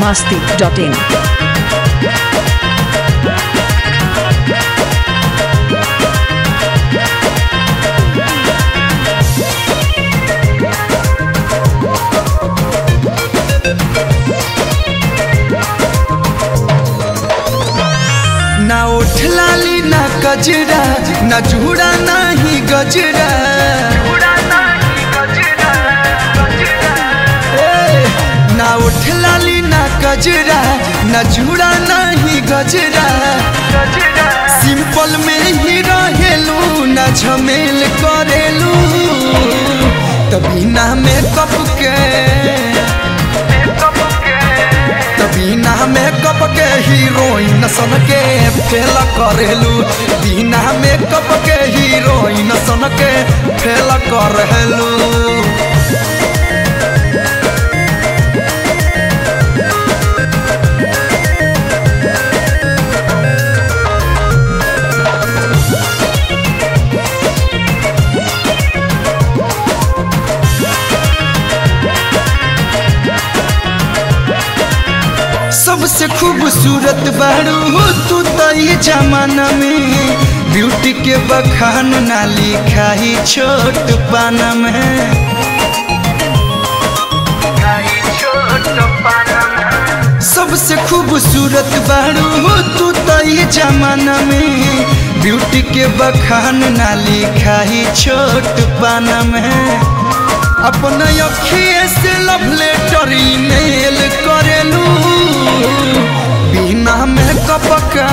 masti.in. ना ओठ लाली ना गजरा ना जूड़ा ना ही गजरा ए, ना ओठ लाली ना गजरा ना जूड़ा ना ही गजरा सिंपल में ही रहेलू ना झमेल करेलू तभी ना मेकअप के बिना मेकअप के हीरोइन सन के फेल करेलू बिना मेकअप के हीरोइन सन के फेल करेलू सबसे खूबसूरत बारू हो तू तो ये जमाना में ब्यूटी के बखान ना लिखा ही छोट पाना में सबसे खूबसूरत बारू हो तू तो ये जमाना में ब्यूटी के बखान ना लिखा ही छोट पाना में अपना अखिए से लव लेटर ईमेल करेलू बिना मेकअप का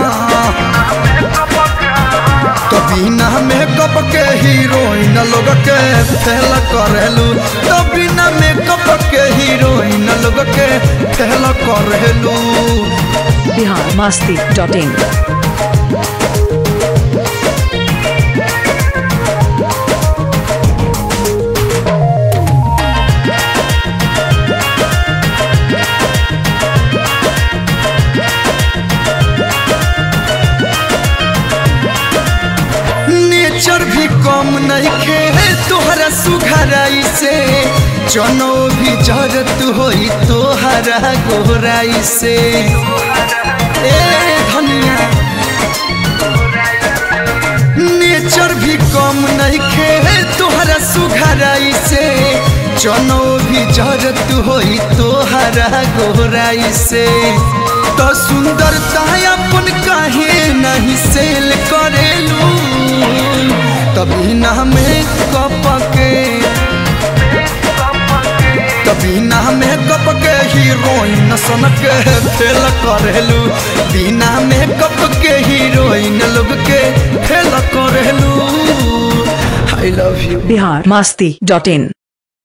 तो बिना मेकअप के हीरोइन लोग के फेल करेलू तो बिना मेकअप के हीरोइन लोग के फेल करेलू Bihar masti.in. नेचर भी कम नहीं खे तोहरा सुघराई से चनो भी जरत होई तोहरा गोराई से ए धनिया नेचर भी कम नहीं खे तोहरा सुघराई से चनो भी जरत होई तोहरा गोराई से तो सुंदरता अपन काहे नहीं सेल करेलू तभी ना में कपके तभी ना में कपके हीरोइन सन के फेल करेलू बिना मेकअप के हीरोइन लोग के फेल करेलू I love you Bihar masti.in.